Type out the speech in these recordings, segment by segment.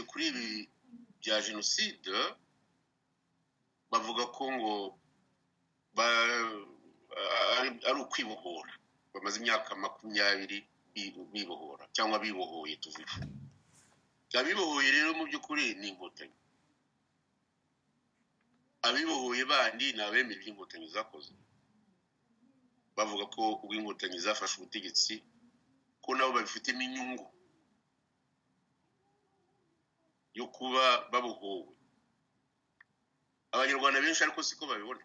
kuri ibi bya jenoside bavuga ko ngo ari ukwibohora bamaze imyaka makumyabiri bibohora cyangwa bibohoye tuvuge abibohoye rero mu by'ukuri ni inkotanyi abibohoye bandi ni abemera ibyo inkotanyi zakoze bavuga ko ubwo inkotanyi zafashe ubutegetsi ko nabo babifitemo inyungu yo kuba babohowe abanyarwanda benshi ariko siko babibona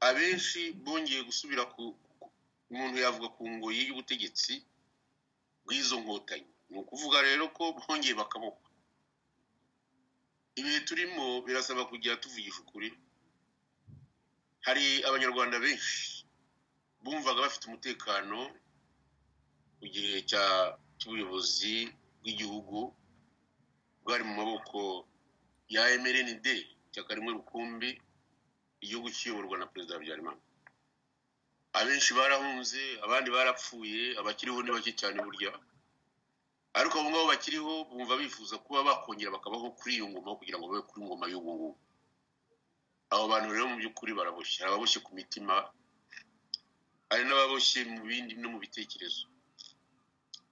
abenshi bongeye gusubira ku umuntu yavuga ku ngoyi y'ubutegetsi bw'izo nkotanyi ni ukuvuga rero ko bongeye bakaboko ibihe turimo birasaba kujya tuvugisha ukuri hari abanyarwanda benshi bumvaga bafite umutekano mu gihe cy'ubuyobozi bw'igihugu bwari mu maboko ya mrnd cyakarimo rukumbi igihugu kiyoborwa na perezida habyarimana abenshi barahunze abandi barapfuye abakiriho ni bake cyane burya ariko abo ngabo bakiriho bumva bifuza kuba bakongera bakabaho kuri iyo ngoma kugira ngo babe kuri ngoma y'ubu ngubu abo bantu rero mu by'ukuri baraboshye hari ababoshye ku mitima hari n'ababoshye mu bindi no mu bitekerezo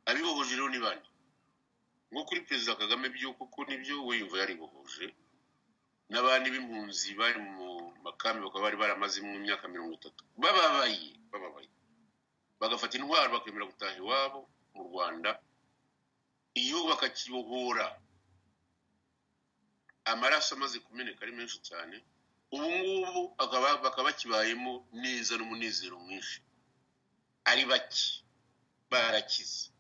abibohoje rero ni bane nko kuri perezida kagame byo kuko nibyo we yumva yaribohoje n'abandi b'impunzi bari mu makambi bakaba bari baramazemo imyaka mirongo itatu bababaye bababaye bagafata intwaro bakemera gutaha iwabo mu rwanda igihugu bakakibohora amaraso amaze kumeneka ari menshi cyane ubu ngubu bakaba bakibayemo neza n'umunezero mwinshi ari bake barakize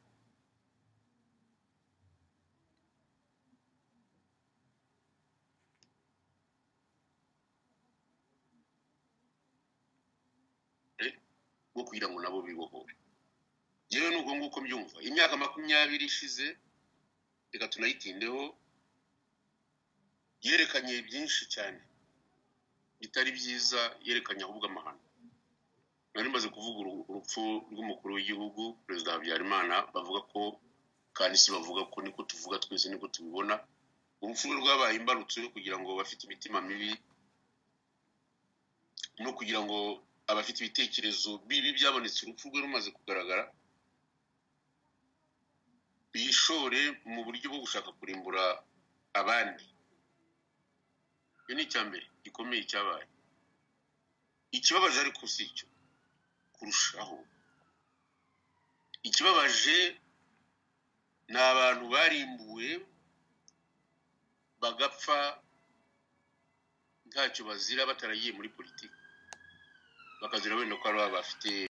bwo kugira ngo nabo bibohore yewe ni uko nguko mbyumva imyaka makumyabiri ishize reka tunayitindeho yerekanye byinshi cyane bitari byiza yerekanye ahubwo amahano nari maze kuvuga urupfu rw'umukuru w'igihugu perezida habyarimana bavuga ko kandi si bavuga ko niko tuvuga twese niko tubibona urupfu rwe rwabaye imbarutso yo kugira ngo bafite imitima mibi no kugira ngo abafite ibitekerezo bibi byabonetse urupfu rwe rumaze kugaragara bishore mu buryo bwo gushaka kurimbura abandi icyo ni icya mbere gikomeye cyabaye ikibabaje ariko si icyo kurushaho ikibabaje ni abantu barimbuwe bagapfa ntacyo bazira bataragiye muri politiki bakazira wenda ko ari abafite